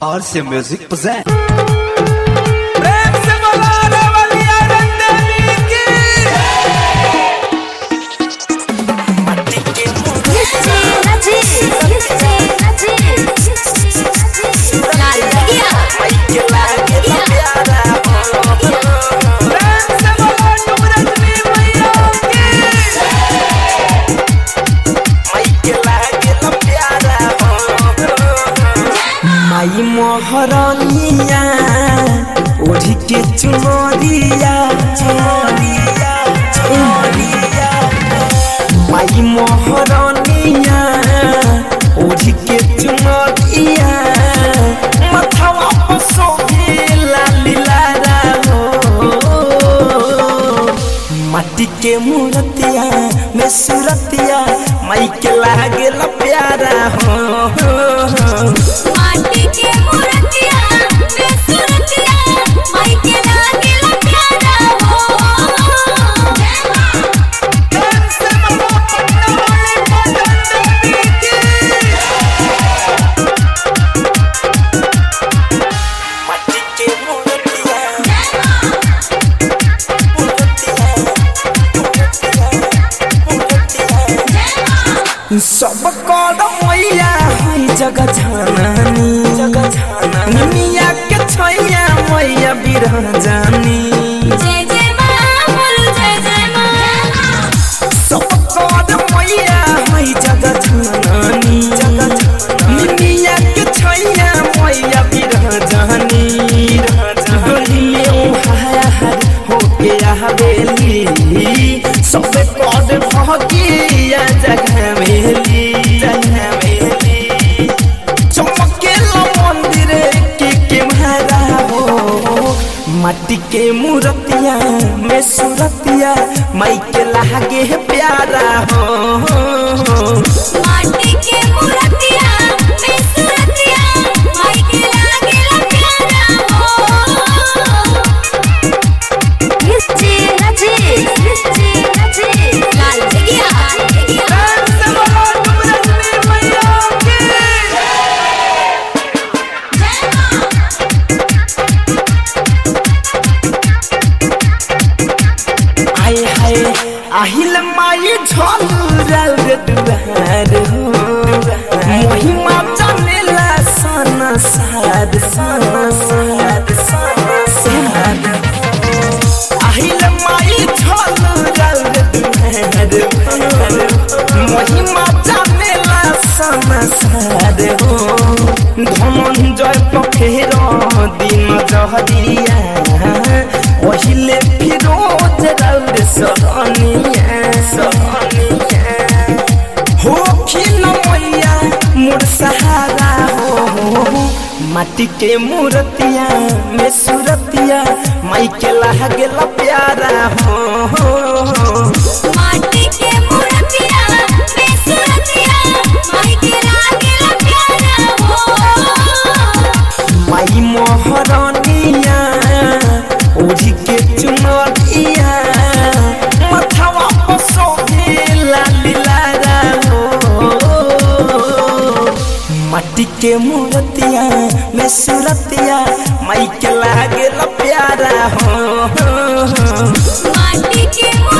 और से music present प्रेम से बोला रवलिया रंदेवी की प्रेम से बोला डुमरजनी मैया की माई मोहरनिया ओढ़ी के चुनरिया चुनरिया चुनरिया माई मोहरनिया ओढ़ी के चुनरिया मथवा पर सोहे लाली लारा हो माटी के मूर्तिया में सूरतिया माई के लागेल प्यारा हो प्रेम से बोला पटना वाली पटन देवी की माटी के मूर्तिया मूर्तिया मूर्तिया सब कर मैया है जग जानी जग जानी मिया के छैया मैया बिरह जानी सब कर मैया है जग जानी जग जानी मिया के छैया मैया बिरह जानी गली में उहाया हर होके आवेली सब कर भगिया जगह मेली जगह मेली चमकेला मंदिर के के महारा हो माटी के मूर्तिया में सूरतिया माई के लागे है प्यारा हो प्रेम से बोला डुमरजनी मैया की आए हाय आहिल माई झलुरल दुआर हो महिमा जानेला सन साद सन साद सन साद आहिल माई झलुरल दुआर हो महिमा जानेला सन साद हो धनंजय पखेर दिन जहरिया ओहिले फिरोज रौद सहनिया सहनिया हो खिल मैया मोर सहारा हो माटी के मूर्तिया में सूरतिया माई के लागेल प्यारा हो माई मोहरनिया ओढ़ी के चुनरिया मथवा पर सोहे लाली लारा हो माटी के मूर्तिया में सूरतिया माई के लागेल प्यारा हो माटी के